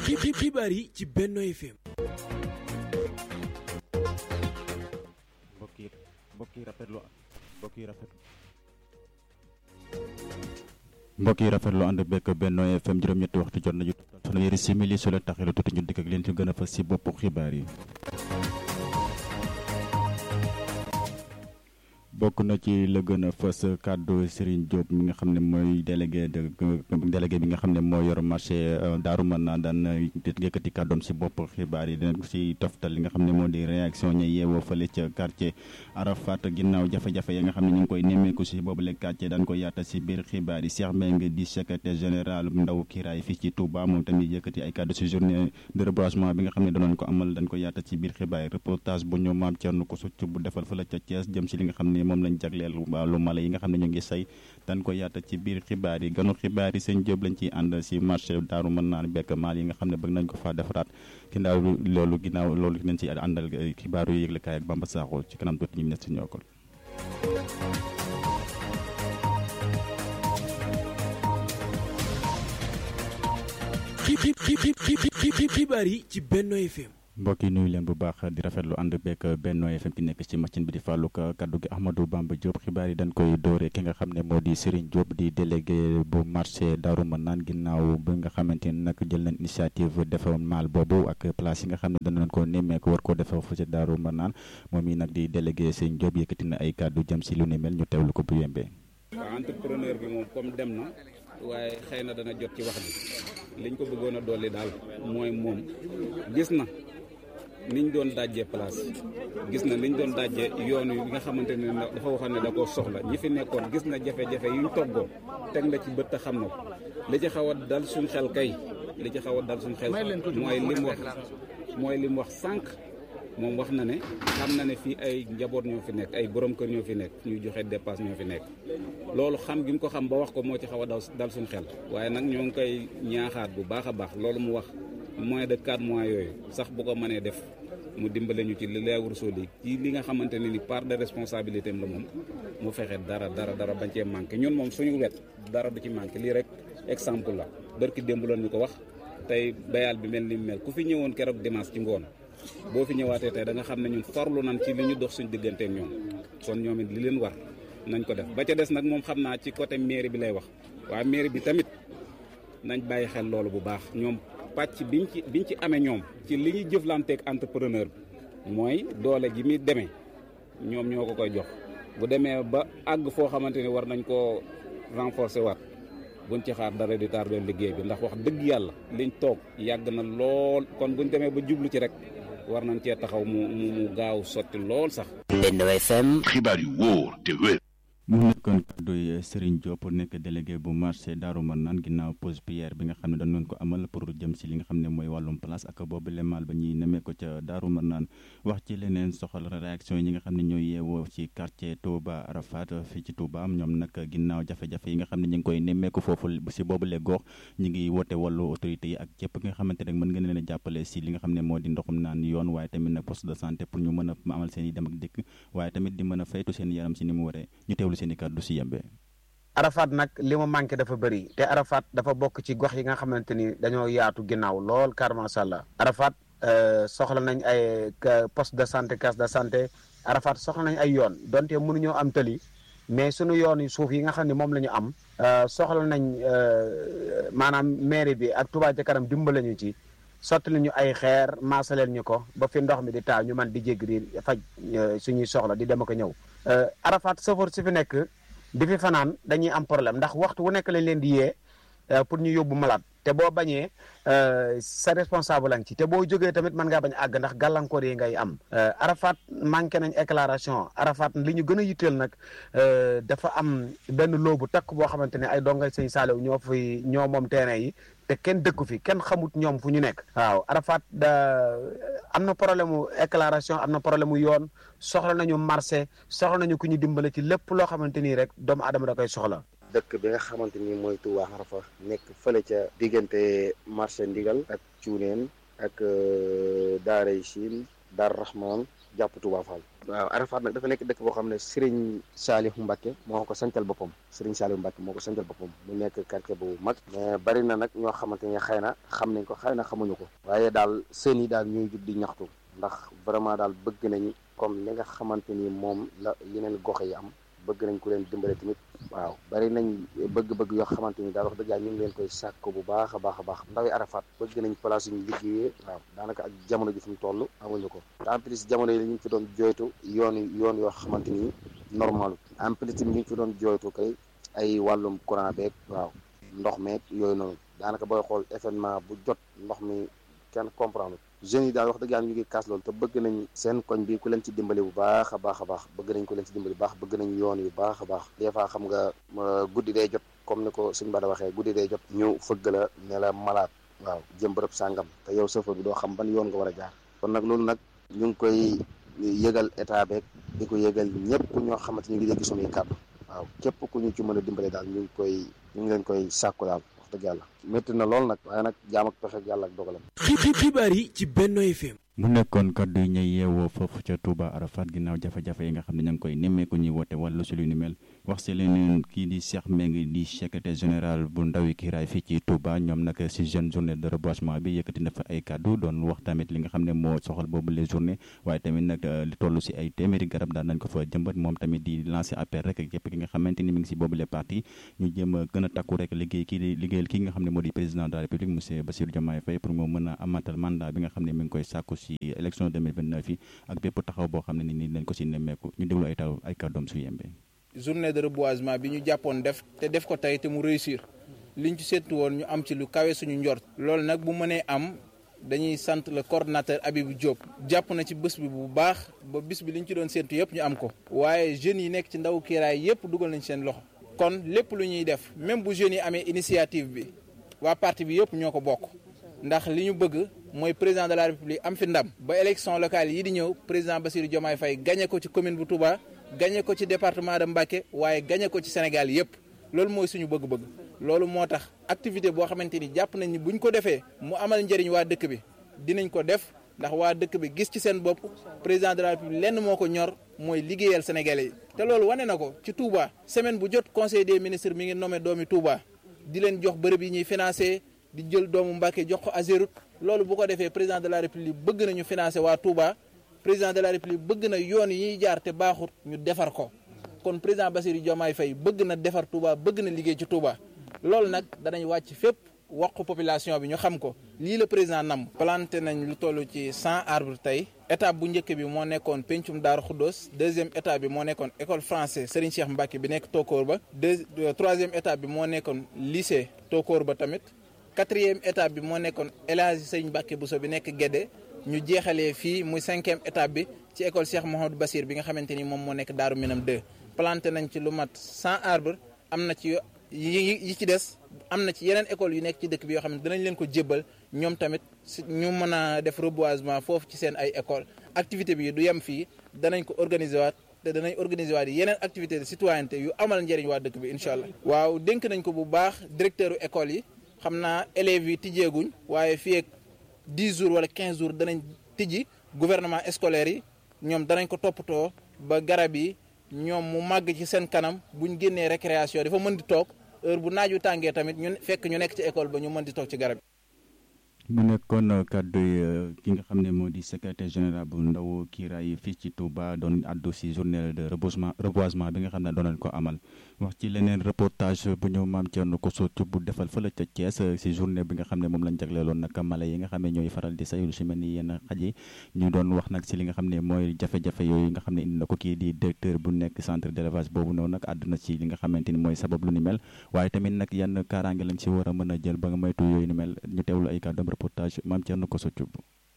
xibaar yi ci Benno FM. mbokk yi mbokk yi rafetlu mbokk yi rafetlu mbokk yi rafetlu ànd bekk Benno FM juróom-ñetti waxtu jot nañu fanweeri simili su la taxee lu tuuti ñu dikk ak leen ci gën a fas ci boppu xibaar yi. bokk na ci la gën a fës kàddu Serigne Diop mi nga xam ne mooy délégué de délégué bi nga xam ne moo yor marché Daaru Manaan daan yëkkati kàddoom si bopp xibaar yi dinañ ko si toftal li nga xam ne moo di réaction ña yeewoo fële ca quartier Arafat ginnaaw jafe-jafe ya nga xam ne ñu ngi koy nemmeeku si boobu le quartier daan ko yaata si biir xibaar yi Cheikh Mbengue di secrétaire général ndaw kiiraay fii ci Touba moom tamit yëkkati ay kàddu si journée de reboisement bi nga xam ne danoon ko amal dañ ko yaata si biir xibaar yi reportage bu ñu maam Thierno ko succ bu defal fële ca Thiès jëm si li nga xam ne moom lañ jagleel wàllu mala yi nga xam ne ñu ngi say dañ ko yaata ci biir xibaar yi ganu xibaar yi seen jóob lañ ciy ànd si marché daaru mën naan bekk maal yi nga xam ne bëgg nañ ko faa defaraat ginnaaw loolu ginnaaw loolu nañ ci àndal xibaaru yëglekaay ak Bamba Sakho ci kanam tuuti ñu ne si ñoo ko xibaar yi ci Benno FM mbokk yi nuyu leen bu baax di rafetlu ànd beeg Benno FM ki nekk ci machine bi di fàllu kaddu gi Ahmadou Bamba Diop xibaar yi dañ koy doore ki nga xam ne moo di Serigne Diop di délégué bu marché Darou Manane ginnaaw bi nga xamante ni nag jël nañ initiative defa maal boobu ak place yi nga xam ne dañ leen ko nemmeeku war koo defa fu ci Darou Manane moom yi nag di délégué Serigne Diop yëkkati na ay kaddu jëm si lu ni mel ñu teewlu ko bu yembee. waaw entrepreneur bi moom comme dem na waaye xëy na dana jot ci wax bi liñ ko bëggoon a dolli daal mooy moom gis na. niñ doon dajjee place gis na niñ doon dajjee yoon yi nga xamante ne dafa waxoon ne da koo soxla ñi fi nekkoon gis na jafe-jafe yuñ toggoo teg na ci bët te xam na ko li ci xaw a dal suñ xel kay li ci xaw a dal suñ xel mooy li mu wax mooy li mu wax sànq moom wax na ne xam na ne fii ay njaboot ñoo fi nekk ay borom kër ñoo fi nekk ñuy joxe dépasse ñoo fi nekk loolu xam gi mu ko xam ba wax ko moo ci xaw a dal suñ xel waaye nag ñoo ngi koy ñaaxaat bu baax a baax loolu mu wax moins de 4 mois yooyu sax bu ko mënee def mu dimbale ñu ci li lay wurusoo li ci li nga xamante ne ni part de responsabilité am la moom mu fexe dara dara dara bañ cee manqué ñun moom suñu wet dara du ci manqué lii rek exemple la barki démb la ñu ko wax tey bayal bi mel ni mel ku fi ñëwoon keroog dimanche ci ngoon boo fi ñëwaatee tey da nga xam ne ñun farlu nañ ci li ñu dox suñu digganteeg ñoom kon ñoom it li leen war nañ ko def ba ca des nag moom xam naa ci côté mairie bi lay wax waaye mairie bi tamit nañ bàyyi xel loolu bu baax ñoom pàcc biñ ci biñ ci amee ñoom ci li ñuy jëflanteeg entrepreneur bi mooy doole ji muy demee ñoom ñoo ko koy jox bu demee ba àgg foo xamante ni war nañ koo renforcer waat buñ ci xaar dara di tardé liggéey bi ndax wax dëgg yàlla liñ toog yàgg na lool kon buñ demee ba jublu ci rek war nañ cee taxaw mu mu mu gaaw sotti lool sax. Benno FM. xibaar yu wóor te wér. mu nekkoon kàdduy Serigne Diop nekk délégué bu marché Darou Manane ginnaaw pause pierre bi nga xam ne dañ doon ko amal pour jëm si li nga xam ne mooy wàllum place ak boobu lemaal ba ñuy nemee ko ca Darou Manane wax ci leneen soxal réaction yi ñi nga xam ne ñooy yeewoo ci quartier Touba Arafat fii ci Touba ñoom nag ginnaaw jafe-jafe yi nga xam ne ñu ngi koy nemmeeku foofu si boobu le gox ñu ngi woote wàllu autorité yi ak képp ki nga xamante ne mën nga leen a jàppale si li nga xam ne moo di ndoxum naan yoon waaye tamit nag poste de santé pour ñu mën a amal seen i dem ak dikk waaye tamit di mën a faytu seen yaram si ni mu waree ñu teewlu seen i kàddu si yembe Arafat nag li mu manqué dafa bëri te Arafat dafa bokk ci gox yi nga xamante ni dañoo yaatu ginnaaw lool car macha allah Arafat soxla nañ ay poste de santé case de santé Arafat soxla nañ ay yoon donte mënuñoo am tëli mais sunu yoon yi suuf yi nga xam ne moom la ñu am soxla nañ maanaam mairie bi ak Touba ca kanam dimbale ñu ci sotti nañu ay xeer maasaleel ñu ko ba fi ndox mi di taa ñu man di jégg di faj suñuy soxla di dem ak ñëw Arafat sëfoor si fi nekk di fi fanaan dañuy am problème ndax waxtu wu nekk lañ leen di yee pour ñu yóbbu malade te boo bañee sa responsable lañ ci te boo jógee tamit mën ngaa bañ àgg ndax gàllankoor yi ngay am Arafat manqué nañ éclaration Arafat li ñu gën a yitteel nag dafa am benn loobu takk boo xamante ne ay dongay sëñ Saaliw ñoo fi ñoo moom terrain yi te kenn dëkku fi kenn xamut ñoom fu ñu nekk waaw Arafat da am na problème mu éclaration am na problème mu yoon soxla nañu marché soxla nañu ku ñu dimbale ci lépp loo xamante nii rek doomu aadama da koy soxla dëkk bi nga xamante ni mooy Touba Arafa nekk fële ca diggante marché ndigal ak cuuneen ak daaray Chine Dar Rahman jàpp Touba Fall waaw Arafat nag dafa nekk dëkk boo xam ne Serigne Saliou Mbacke moo ko sancal boppam Serigne Saliou Mbacke moo ko sancal boppam mu nekk quartier bu mag mais bari na nag ñoo xamante ne xëy na xam nañ ko xëy na xamuñu ko waaye daal seen yi daal ñuy jug di ñaxtu ndax vraiment daal bëgg nañu comme li nga xamante ni moom la yeneen gox yi am bëgg nañ ku leen dimbale tamit waaw bari nañ bëgg-bëgg yoo xamante ni daal wax dëgg yàlla ñu ngi leen koy sàkk bu baax a baax a baax ndawi Arafat bëgg nañ place yu ñu liggéeyee waaw daanaka ak jamono ji fi mu toll amuñu ko te en plus jamono yi ñu ngi fi doon jooytu yoon yoon yoo xamante ni normal en plus tamit ñu ngi fi doon jooytu kay ay wàllum courant beeg waaw ndox meeg yooyu noonu daanaka booy xool événement bu jot ndox mi kenn comprendre jeunes yi daal wax dëgg yàlla ñu ngi kaas loolu te bëgg nañ seen koñ bi ku leen ci dimbali bu baax a baax a baax bëgg nañ ku leen ci dimbali bu baax bëgg nañ yoon yu baax a baax des fois xam nga guddi day jot comme ni ko suñ bada waxee guddi day jot ñu fëgg la ne la malaat waaw jëm bërëb sàngam te yow chauffeur bi doo xam ban yoon nga war a jaar kon nag loolu nag ñu ngi koy yëgal état beeg di ko yëgal ñëpp ñoo xamante ñu ngi dégg suñuy kàddu waaw képp ku ñu ci mën a dimbale daal ñu ngi koy ñu ngi leen koy sàkku daal wax dëgg yàlla métti na lool nag waaye nag jaam ak pexe ak yàlla ak dogalam xibaar yi ci Benno FM mu nekkoon kaddu yi ñuy yeewoo foofu ca Touba Arafat ginnaaw jafe-jafe yi nga xam ne ña ngi koy nemmeeku ñuy woote wàllu si lu ni mel wax si leneen kii di Cheikh Mbengue di secrétaire général bu ndawi kiiraay fii ci Touba ñoom nag si jeune journée de reboisement bi yëkkati na fa ay kaddu doon wax tamit li nga xam ne moo soxal boobu les journée waaye tamit nag li toll si ay téeméeri garab daan nañ ko fa jëmbat moom tamit di lancer appel rek képp ki nga xamante ni mi ngi si boobu les parti ñu jéem a gën a takku rek liggéey kii di liggéeyal kii nga xam ne moo di président de la république monsieur Bassirou Diomaye Faye pour mu mën a amatal mandat bi nga xam ne mi ngi koy sàkku si élection 2029 yi ak bépp taxaw boo xam ne ni dañ ko si nemmeeku ñu déglu ay taw ay kàddoom su yembee journée de reboisement bi ñu jàppoon def te def ko tey te mu réussir liñ ci seetu woon ñu am ci lu kawe suñu njort loolu nag bu mënee am dañuy sant le coordonnateur Abibou Diop jàpp na ci bés bi bu baax ba bis bi liñ ci doon séentu yëpp ñu am ko waaye jeunes yi nekk ci ndaw kiiraay yëpp dugal nañ seen loxo kon lépp lu ñuy def même bu jeunes yi amee initiative bi waa parti bi yëpp ñoo ko bokk ndax li ñu bëgg mooy président de la république am fi ndam ba élection locale yi di ñëw président Bassirou Diomaye Faye gagné ko ci commune bu Touba gagné ko ci département de Mbacké waaye gagné ko ci Sénégal yëpp loolu mooy suñu bëgg-bëgg loolu moo tax activité boo xamante ni jàpp nañ ni buñ ko defee mu amal njëriñ waa dëkk bi dinañ ko def ndax waa dëkk bi gis ci seen bopp président de la république lenn moo ko ñor mooy liggéeyal sénégalais yi te loolu wane na ko ci Touba semaine bu jot conseil des ministres mi ngi nommé doomi Touba di leen jox bërëb yi ñuy financé di jël doomu Mbacké jox ko Azerut loolu bu ko defee président de la république bëgg nañu financer waa Touba président de la république bëgg na yoon yi ñuy jaar te baaxut ñu defar ko kon président Bassirou Diomaye Faye bëgg na defar Touba bëgg na liggéey ci Touba loolu nag danañ wàcc fépp wax ko population bi ñu xam ko lii la président nam planté nañ lu toll ci cent arbres tey étape bu njëkk bi moo nekkoon pencum Daaru Khoudoss deuxième étape bi moo nekkoon école français Serigne Cheikh Mbacké bi nekk Tokor ba deux troisième étape bi moo nekkoon lycée Tokor ba tamit quatrième étape bi moo nekkoon El Hadji Sëñ Mbàkke Bousso bi nekk Guédé ñu jeexalee fii muy cinquième étape bi ci école Cheikh Mouhamadou Bassir bi nga xamante ni moom moo nekk Daaru Minam 2 planté nañ ci lu mat 100 arbres am na ci yi yi ci des am na ci yeneen école yu nekk ci dëkk bi yoo xam ne dinañ leen ko jébbal ñoom tamit ñu mën a def reboisement foofu ci seen ay école activité bi du yem fii danañ ko organiser waat te danañ organiser waat yeneen activité de citoyenneté yu amal njëriñ waa dëkk bi incha allah waaw dénk nañ ko bu baax directeur u école yi xam naa élèves yi tijjeeguñ waaye fii ak 10 jours wala 15 jours danañ tijji gouvernement scolaire yi ñoom danañ ko toppatoo ba garab yi ñoom mu màgg ci seen kanam buñ génnee récréation dafa mën di toog heure bu naaju tàngee tamit ñu fekk ñu nekk ci école ba ñu mën di toog ci garab mu nekkoon kàddu yi ki nga xam ne moo di secrétaire général bu ndaw kiiraay fii ci Touba doon addu si journée de reboisement reboisement bi nga xam ne doon nañ ko amal wax ci leneen reportage bu ñëw maam Thierno Kosso bu defal fële ca Thiès si journée bi nga xam ne moom lañ jagleeloon nag mala yi nga xam ne ñooy faral di sayul si mel ni yenn xaj yi ñu doon wax nag si li nga xam ne mooy jafe-jafe yooyu nga xam ne indi na ko kii di directeur bu nekk centre d'élevage boobu noonu nag àdduna si li nga xamante ni mooy sabab lu ni mel waaye tamit nag yenn kaaraange lañ si war a mën a jël ba nga moytu yooyu ni mel ñu teewlu ay kàddoom reportage maam Thierno Kosso Thioub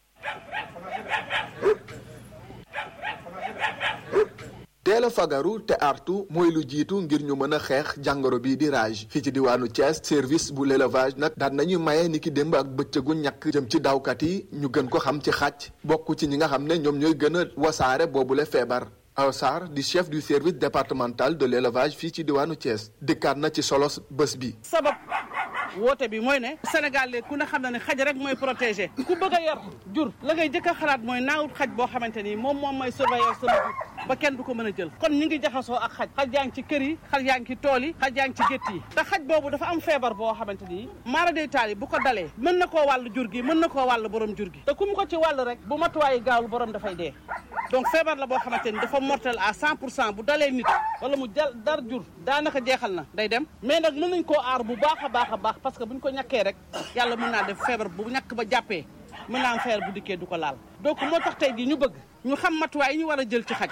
teel a fagaru te artu mooy lu jiitu ngir ñu mën a xeex jàngoro bii di rage fii ci diwaanu Thiès service bu l'élevage nag daan nañuy maye ni ki démb ak bëccëgu ñàkk jëm ci dawkat yi ñu gën ko xam ci xàcc bokk ci ñi nga xam ne ñoom ñooy gën a wasaare boobule feebar Aw Sarr di chef du service départemental de l'élevage fii ci diwaanu Thiès dikkaat na ci solos bés bi sabab woote bi mooy ne Sénégal léegi ku ne xam na ne xaj rek mooy protégé ku bëgg a yor jur la ngay jëkk a xalaat mooy naawut xaj boo xamante ni moom moom mooy surveiller sama jur ba kenn du ko mën a jël kon ñu ngi jaxasoo ak xaj xaj yaa ngi ci kër yi xaj yaa ngi ci tool yi xaj yaa ngi ci gétt yi te xaj boobu dafa am feebar boo xamante ni maara day taal yi bu ko dalee mën na koo wàll jur gi mën na koo wàll borom jur gi te ku mu ko ci wàll rek bu matuwaayi gaawul borom dafay dee donc feebar la boo xamante ni dafa mortel à 100 pour cent bu dalee nit wala mu jal dar jur daanaka jeexal na day dem mais nag mën nañ koo aar bu baax a baax a baax parce que bu ñu ko ñàkkee rek yàlla mën naa def feebar bu ñàkk ba jàppee mën naa am feebar bu dikkee du ko laal donc moo tax tey jii ñu bëgg ñu xam matuwaay yi ñu war a jël ci xaj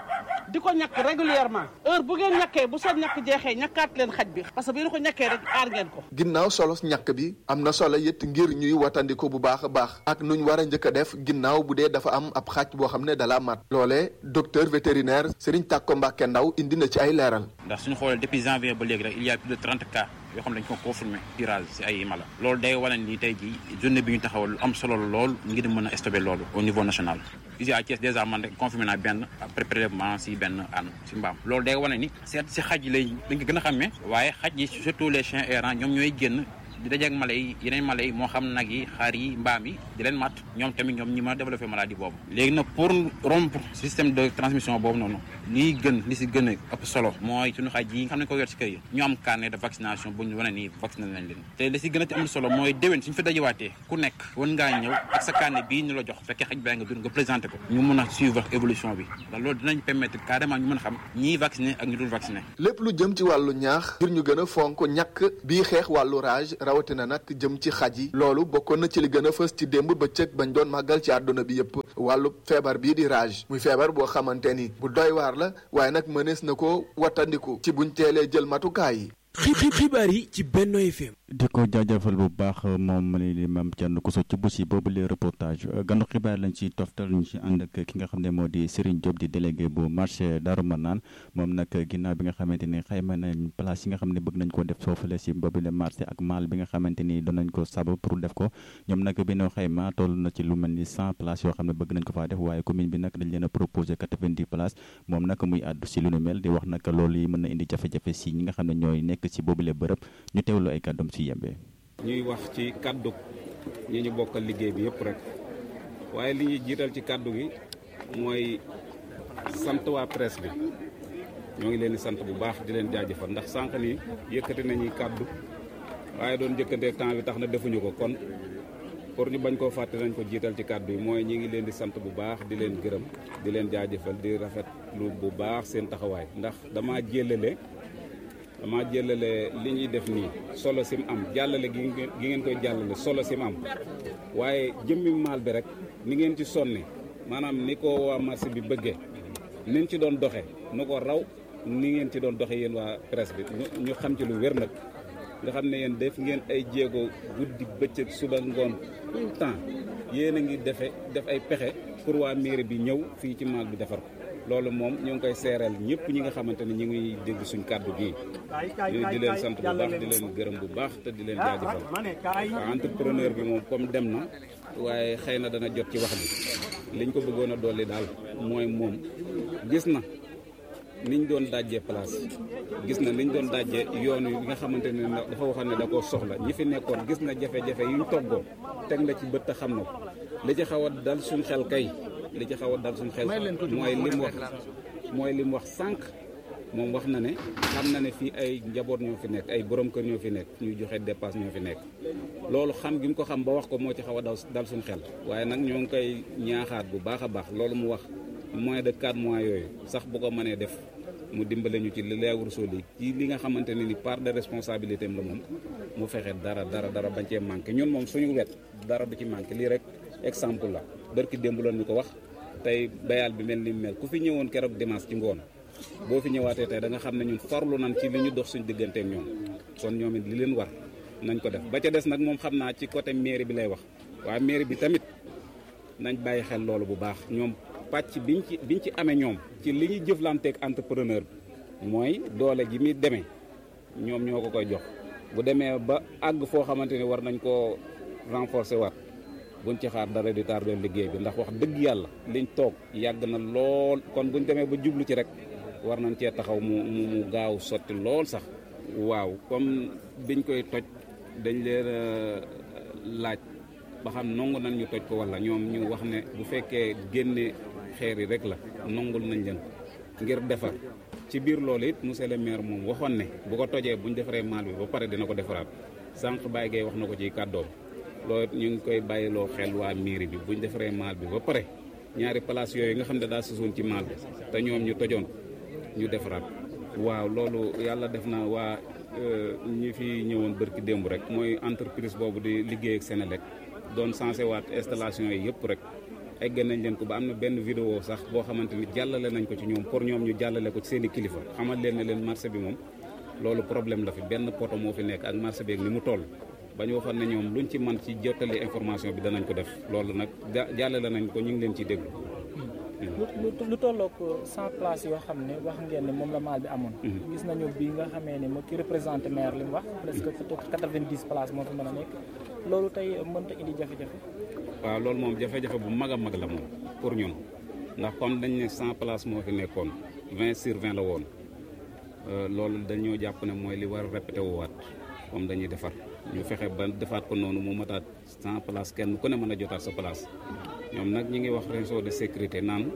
di ko ñàkk régulièrement heure bu ngeen ñàkkee bu seen ñàkk jeexee ñàkkaat leen xaj bi parce que bu ngeen ko ñàkkee rek aar ngeen ko ginnaaw solo ñàkk bi am na solo it ngir ñuy watandiko bu baax a baax ak nuñ war a njëkk a def ginnaaw bu dee dafa am ab xaj boo xam ne dala mat loolee docteur vétérinaire Serigne Tàkko Mbàkke Ndaw indi na ci ay leeral ndax suñu xoolee depuis janvier ba léegi rek il y a plus de trente cas yoo xam ne dañ ko confirmé tirage si ay mala loolu day wane ni tey jii journée bi ñu taxawal lu am solo lool ngir mën a stopper loolu au niveau national ici à Thiès dèjà man rek confirmé naa benn après prélèvement si benn ànd si mbaam loolu day wane ni seet si xaj yi lay dañ ko gën a xàmmee waaye xaj yi surtout les chiens errants ñoom ñooy génn di dajeeg mala yi yeneen mala yi moo xam nag yi xaar yi mbaam yi di leen mat ñoom tamit ñoom ñi mën a développé maladie boobu léegi nag pour rompre système de transmission boobu noonu lii gën li si gën a ëpp solo mooy suñu xaj yi nga xam ne ko yor si kër yi ñu am carnet de vaccination bu ñu wane nii vacciné nañ leen te li si gën a am solo mooy déwén suñu fi dajewaatee ku nekk wan ngaa ñëw ak sa carnet bii ñu la jox fekkee xaj baa nga dund nga présenté ko ñu mën a suivre évolution bi ndax loolu dinañ permettre carrément ñu mën a xam ñii vacciné ak ñu dul vacciné lépp lu jëm ci wàllu ñaax ngir ñu gën a fonk ñàkk bii xeex wàllu rage rawatina nag jëm ci xaj yi loolu bokkoon na ci li gën a fës ci démb bëccëg bañ doon màggal ci àdduna bi yépp wàllu feebar bii di rage muy feebar boo xamante ni bu doy waar la waaye nag mënees na ko wattandiku ci buñ teelee jël matukaay yi xibaar yi ci Benno FM di ko jaajëfal bu baax moom li li maam Thierno Koso ci bu si boobu le reportage ganu xibaar lañ ci toftal ñu ci ànd ak ki nga xam ne moo di Serigne Diop di délégué bu marché Darou Manane moom nag ginnaaw bi nga xamante ni xayma nañ place yi nga xam ne bëgg nañ ko def foofule si boobu le marché ak maal bi nga xamante ni doon nañ ko sab pour def ko ñoom nag bi ñu xayma toll na ci lu mel ni cent places yoo xam ne bëgg nañ ko faa def waaye commune bi nag dañ leen a proposé quatre-vingt-dix places moom nag muy àddu si lu nu mel di wax nag loolu yi mën na indi jafe-jafe si ñi nga xam ne ñooy nekk si boobule bërëb ñu teewlu ay kàddoom si yembe ñuy wax ci kàddu ñi ñu bokkal liggéey bi yëpp rek waaye li ñuy jiital ci kàddu gi mooy sant waa presse bi ñoo ngi leen di sant bu baax di leen jaajëfal ndax sànq ni yëkkati nañuy kàddu waaye doon jëkkantee temps bi tax na defuñu ko kon pour ñu bañ koo fàtte nañ ko jiital ci kàddu yi mooy ñi ngi leen di sant bu baax di leen gërëm di leen jaajëfal di rafetlu bu baax seen taxawaay ndax dama jëlale dama jëlale li ñuy def nii solo sim am jàllale gi ngeen koy jàllale solo sim am waaye jëmmi maal bi rek ni ngeen ci sonne maanaam ni ko waa marché bi bëggee niñ ci doon doxe nu ko raw ni ngeen ci doon doxe yéen waa presse bi ñu xam ci lu wér nag nga xam ne yéen def ngeen ay jéego guddi bëccëg suba ngoon tout le temps yéen a ngi defe def ay pexe pour waa mairie bi ñëw fii ci maal bi defar ko loolu moom ñu ngi koy seereel ñëpp ñi nga xamante ne ñu ngi dégg suñ kàddu gii di leen sant bu baax di leen gërëm bu baax te di leen jaajëfal waaw entrepreneur bi moom comme dem na waaye xëy na dana jot ci wax bi liñ ko bëggoon a dolli daal mooy moom gis na niñ doon dajjee place gis na niñ doon dajjee yoon yi nga xamante ne dafa waxoon ne da koo soxla ñi fi nekkoon gis na jafe-jafe yuñ toggoo teg na ci bët te xam na ko li ci xaw a dal suñ xel kay li ci xaw a dal suñ xel mooy lim wax mooy lim wax sànq moom wax na ne xam na ne fii ay njaboot ñoo fi nekk ay borom kër ñoo fi nekk ñuy joxe dépasse ñoo fi nekk loolu xam gi mu ko xam ba wax ko moo ci xaw a dal dal suñ xel waaye nag ñoo ngi koy ñaaxaat bu baax a baax loolu mu wax moins de 4 mois yooyu sax bu ko mënee def mu dimbale ñu ci li leewul soo li ci li nga xamante ne ni part de responsabilité am la moom mu fexe dara dara dara bañ cee manqué ñun moom suñu wet dara du ci manqué lii rek exemple la barki démb loon ñu ko wax tey bayal bi mel ni mel ku fi ñëwoon keroog dimanche ci ngoon boo fi ñëwaatee tey da nga xam ne ñun farlu nañ ci li ñu dox suñ digganteek ñoom kon ñoom it li leen war nañ ko def ba ca des nag moom xam naa ci côté mairie bi lay wax waaye mairie bi tamit nañ bàyyi xel loolu bu baax ñoom pàcc biñ ci biñ ci amee ñoom ci li ñuy jëflanteeg entrepreneur bi mooy doole ji muy demee ñoom ñoo ko koy jox bu demee ba àgg foo xamante ni war nañ koo renforcer waat buñ ci xaar dara di tardé liggéey bi ndax wax dëgg yàlla liñ toog yàgg na lool kon buñ demee ba jublu ci rek war nañ cee taxaw mu mu gaaw sotti lool sax waaw comme biñ koy toj dañ leen laaj ba xam nangu nañ ñu toj ko wala ñoom ñu wax ne bu fekkee génne xeer yi rek la nongul nañ leen ko ngir defar ci biir loolu it monsieur le maire moom waxoon ne bu ko tojee bu ñu defaree maal bi ba pare dina ko defaraat sànq Baye Gueye wax na ko ci kàddoom loolu ñu ngi koy bàyyiloo xel waa mairie bi bu ñu defaree maal bi ba pare ñaari place yooyu nga xam ne daa susoon ci maal bi te ñoom ñu tojoon ñu defaraat waaw loolu yàlla def na waa ñi fi ñëwoon bërki démb rek mooy entreprise boobu di liggéey ak Senelec doon sensé waat installation yi yëpp rek egg nañ leen ko ba am na benn vidéo sax boo xamante ni jàllale nañ ko ci ñoom pour ñoom ñu jàllale ko ci seen i kilifa xamal leen ne leen marché bi moom loolu problème la fi benn poto moo fi nekk ak marché bi ak ni mu toll ba ñu waxoon ne ñoom luñ ci man ci jottali information bi danañ ko def loolu nag jàllale nañ ko ñu ngi leen ciy déglu. lu tolloog cent places yoo xam ne wax ngeen ne moom la maal bi amoon. gis nañu bi nga xamee ne moo ki représenté maire li mu wax presque quatre-vingt-dix places moo fi mën a nekk loolu tey mënta indi jafe-jafe. waaw loolu moom jafe-jafe bu mag a mag la moom pour ñun ndax comme dañ ne cent places moo fi nekkoon vingt sur vingt la woon loolu dañoo jàpp ne mooy li war a répété wuwaat comme dañuy defar ñu fexe ba defaat ko noonu mu mataat cent places kenn ku ne mën a jotaat sa place ñoom nag ñi ngi wax réseau de sécurité naan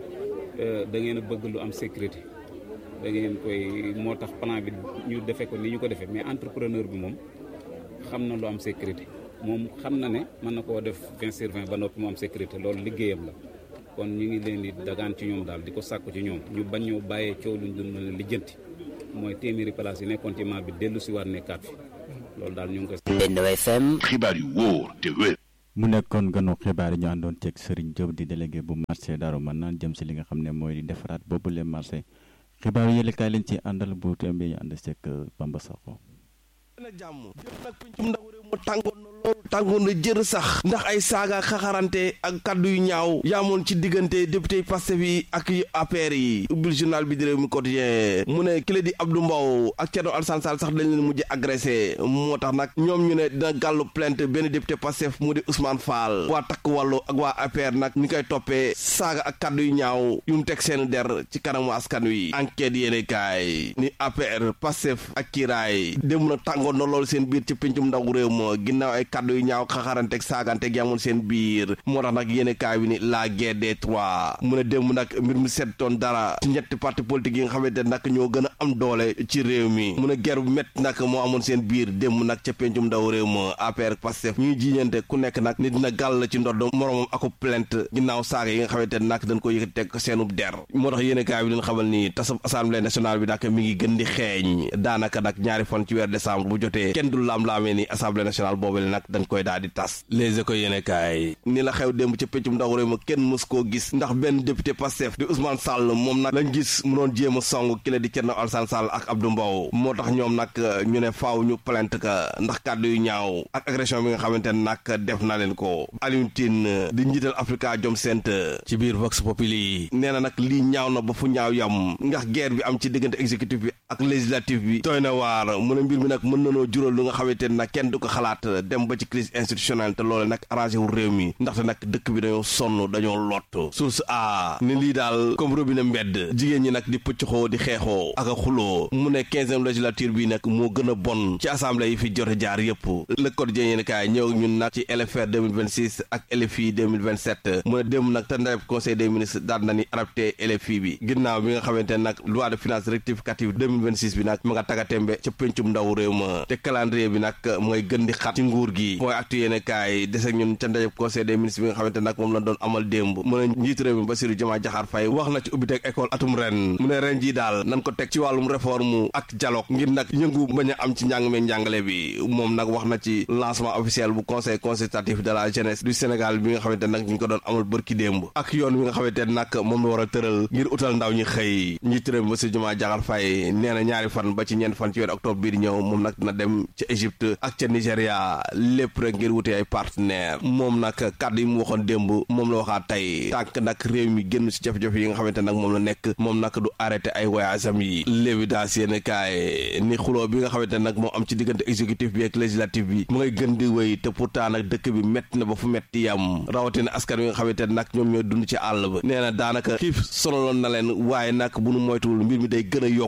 da ngeen a bëgg lu am sécurité da ngeen koy moo tax plan bi ñu defee ko ni ñu ko defee mais entrepreneur bi moom xam na lu am sécurité moom xam na ne mën na koo def vingt sur vingt ba noppi mu am sécurité loolu liggéeyam la kon ñu ngi leen di dagaan ci ñoom daal di ko sàkku ci ñoom ñu bañ ñoo bàyyee coow luñ dun mën a lijjanti mooy téeméeri place yi nekkoon ci maal bi dellu si waat nekkaat fi loolu daal ñu ngi koy. Ndendo FM. xibaar yu wóor te wér. mu nekkoon ganu xibaar yi ñu àndoon ceeg Serigne Diop di délégué bu marché Darou Manane jëm si li nga xam ne mooy di defaraat boobu le marché xibaar yi yële kaay lañ ci àndal bu tembe ñu ànd ceeg Bamba Sakho. na jàmm jëm nag pencum ndaw réew mu tàngoon na loolu tàngoon na jër sax ndax ay saaga xaxarante ak kaddu yu ñaaw yaamoon ci diggante député Pastef yi ak yu APR yi ubbil journal bi di réew mi quotidien mu ne kile di Abdou Mbow ak Thierno Alassane Sall sax dañ leen mujj agressé moo tax nag ñoom ñu ne dina gàllu plainte benn député Pastef mu di Ousmane Fall waa takk wàllu ak waa APR nag ñu koy toppee saaga ak kaddu yu ñaaw yu mu teg seen der ci kanamu askan wi enquête yéene kaay ni APR Pastef ak kiiraay dem na tàngoon na loolu seen biir ci pencum ndaw réew ma ginnaaw ay kaddu yu ñaaw xaxaranteeg saaganteeg yamul seen biir moo tax nag yéene kaay bi ni la guerre des trois mu ne démb nag mbir mu settoon dara ci ñetti parti politique yi nga xamante nag ñoo gën a am doole ci réew mi mu ne guerre bu métti nag moo amoon seen biir démb nag ca pencum ndaw réew ma APR Pastef ñuy jiiñante ku nekk nag ni dina gàll ci ndodd moromam ako plainte ginnaaw saaga yi nga xamante nag dañ ko yëkkati teg seenub der moo tax yéene kaay bi leen xamal ni tasab assemblée nationale bi nag mi ngi gën di xeeñ daanaka nag ñaari fan ci weer décembre bu jotee kenn du laam-laamee ni assemblée nationale boobale nag dañ koy daal di tas les éco yéene kaay ni la xew démb ca péccum ndaw réew ma kenn mës koo gis ndax benn député Pastef di Ousmane Sall moom nag lañ gis mu doon jéem a song ki la di Thierno Alassane Sall ak Abdou Mbow moo tax ñoom nag ñu ne faaw ñu plainte ka ndax kàddu yu ñaaw ak agression bi nga xamante ne nag def na leen ko Alioune Tine di njiital Africa Jom Center ci biir Vox Populi nee na nag lii ñaaw na ba fu ñaaw yam ndax guerre bi am ci diggante exécutif bi ak législatif bi tooy na waar mu ne mbir mi nag mën nanoo jural lu nga xamante ne nag kenn du ko xalaat dem ba ci crise institutionnelle te loole nag arrangé wu réew mi ndaxte nag dëkk bi dañoo sonn dañoo lott source a ni lii daal comme robinet mbedd jigéen ñi nag di pëccxoo di xeexoo ak a xuloo mu ne quinzième législature bi nag moo gën a bon ci assemblée yi fi jote jaar yëpp le quotidien yéen kaay ñëw ñun nag ci LFR 2026 ak LFI 2027 mu ne démb nag te ndareb conseil des ministres daal na ni adapté LFI bi ginnaaw bi nga xamante ne nag loi de finances rectificative 2026 bi nag mu nga tagatémbe ca péncum ndaw réew ma te calendrier bi nag mu ngay gën di xat ci nguur gi mooy actu yéene kaay des ak ñun ca ndajeb conseil des ministres bi nga xamante nag moom la doon amal démb mu ne njiitu réew mi Bassirou Diomaye Diakhar Faye wax na ci ubbiteg école atum ren mu ne ren ji daal nan ko teg ci wàllum réforme ak dialogue ngir nag yëngu bañ a am ci njàng meeg njàngale bi moom nag wax na ci lancement officiel bu conseil consultatif de la jeunesse du Sénégal bi nga xamante nag ñu ngi ko doon amal bërki démb ak yoon bi nga xamante nag moom la war a tëral ngir utal ndaw ñi xëy njiitu réew mi Bassirou Diomaye Diakhar Faye nee na ñaari fan ba ci ñeent fan ci weer octobre bii di ñëw moom nag dina dem ca Égypte ak ca Nigéria lépp rek ngir wute ay partenaire moom nag kàddu yi mu waxoon démb moom la waxaat tey tànk nag réew mi génn si jafe-jafe yi nga xamante nag moom la nekk moom nag du arrêté ay voyage am yi l'évidence yéen kaay ni xuloo bi nga xamante nag moo am ci diggante exécutif bi ak législatif bi mu ngay gën di wéy te pourtant nag dëkk bi métti na ba fu métti yam rawatina askan wi nga xamante nag ñoom ñooy dund ci àll ba nee na daanaka xiif sonaloon na leen waaye nag bu nu moytuwul mbir mi day gën a yokku ndax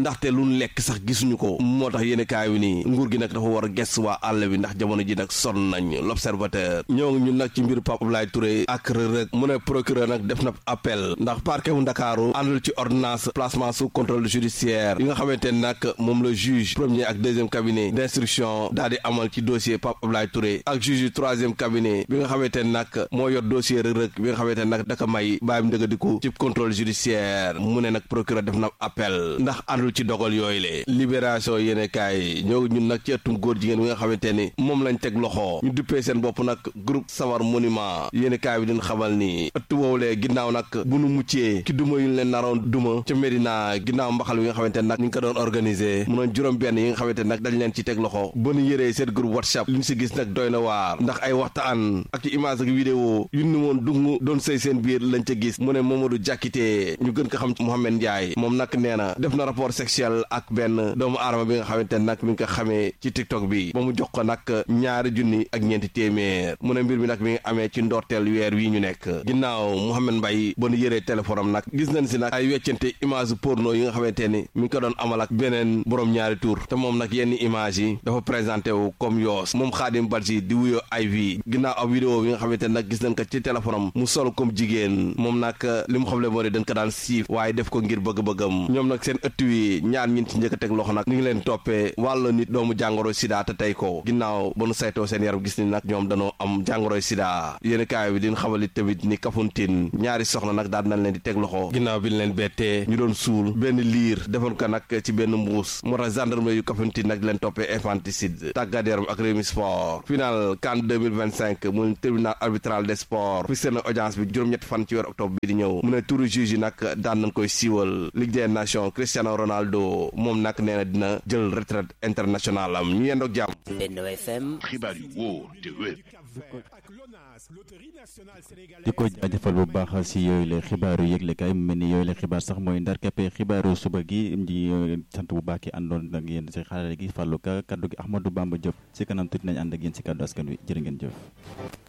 ndaxte lu ñu lekk sax gisuñu ko moo tax yéen kaay wi nii nguur gi nag dafa war a ges waa àll bi ndax jamono ji nag sonn nañ l'observateur ñoo ngi ñun nag ci mbir Pape Abdoulaye Touré ak Reug Reug mu ne procureur nag def na appel ndax parquet wu Ndakaaru àndul ci ordonnance placement sous contrôle judiciaire yi nga xamante ne nag moom la juge premier ak deuxième cabinet d'instruction daal di amal ci dossier Pape Abdoulaye Touré ak juge yu troisième cabinet bi nga xamante ne nag moo yor dossier Reug Reug bi nga xamante ne nag daka may bàyyim ndëgadiku ci contrôle judiciaire mu ne nag procureur def na appel ndax àndul ci dogal yooyu le libération yéene kaay ñoo ñun nag ci ëttum góor jigéen bi nga xamante ni moom lañ teg loxo ñu duppee seen bopp nag groupe Sawar Monument yéene kaay bi din xamal ni ëtt woowulee ginnaaw nag bu nu muccee ki duma yu leen naroon duma ca Médina ginnaaw mbaxal bi nga xamante ne nag ñu ngi ko doon organisé mu noon juróom benn yi nga xamante ne nag dañ leen ci teg loxo ba nu yëree seen groupe WhatsApp li ñu si gis nag doy na waar ndax ay waxtaan ak ci image ak vidéo yu ni woon dung doon sëy seen biir lañ ca gis mu ne Mamadou Diakité ñu gën ko xam ci Mohamed Ndiaye moom nag nee na def na rapport sexuel ak benn doomu aadama bi nga xamante ne nag mi ngi ko xamee ci TikTok bi ba mu jox ko nag ñaari junni ak ñeenti téeméer mu ne mbir mi nag mi ngi amee ci ndorteel weer wii ñu nekk ginnaaw Mohamed Mbaye ba nu yëree téléphone am nag gis nañ si nag ay weccante image porno yi nga xamante ni mi ngi ko doon amal ak beneen borom ñaari tur te moom nag yenn image yi dafa présenté wu comme yoos moom Khadim Badji di wuyoo ay vi ginnaaw ab vidéo bi nga xamante ne nag gis nañ ko ci téléphone am mu sol comme jigéen moom nag li mu xamle moo di dañ ko daan siif waaye def ko ngir bëgg-bëggam ñoom nag seen ëtt wi ñaar ñin ci njëkk a teg loxo nag ñu ngi leen toppee wàllu nit doomu jàngoro sida te tey ko ginnaaw ba nu saytoo seen yaram gis ni nag ñoom dañoo am jàngoroy sida yéen kaay bi din xamalit tamit ni Kafountine ñaari soxna nag daal nañ leen di teg loxo ginnaaw bi ñu leen bettee ñu doon suul benn liir defoon ko nag ci benn mbuus moo tax gendarmerie yu Kafountine nag di leen toppee infanticide tàggat yaram ak Rewmi Sport final CAN 2025 muy tribunal arbitral des sports fi seen audience bi juróom-ñetti fan ci weer octobre bi di ñëw mu ne turu juge yi nag daan nañ koy siiwal Ligue des Nations Cristiano Ronaldo moom nag nee na dina jël retraite internationale am ñu yendoog jàmm Benno FM xibaar yu wóor te wér di ko jaajëfal bu baax si yooyu la xibaaru yëglekaay mu mel ni yooyu la xibaar sax mooy ndar kappe xibaaru suba gi di sant bu baax ki àndoon ak yéen si xarale gi fàllu ka kaddu gi Ahmadou Bamba Diop si kanam tuuti nañ ànd ak yéen si kaddu askan wi jërë ngeen jëf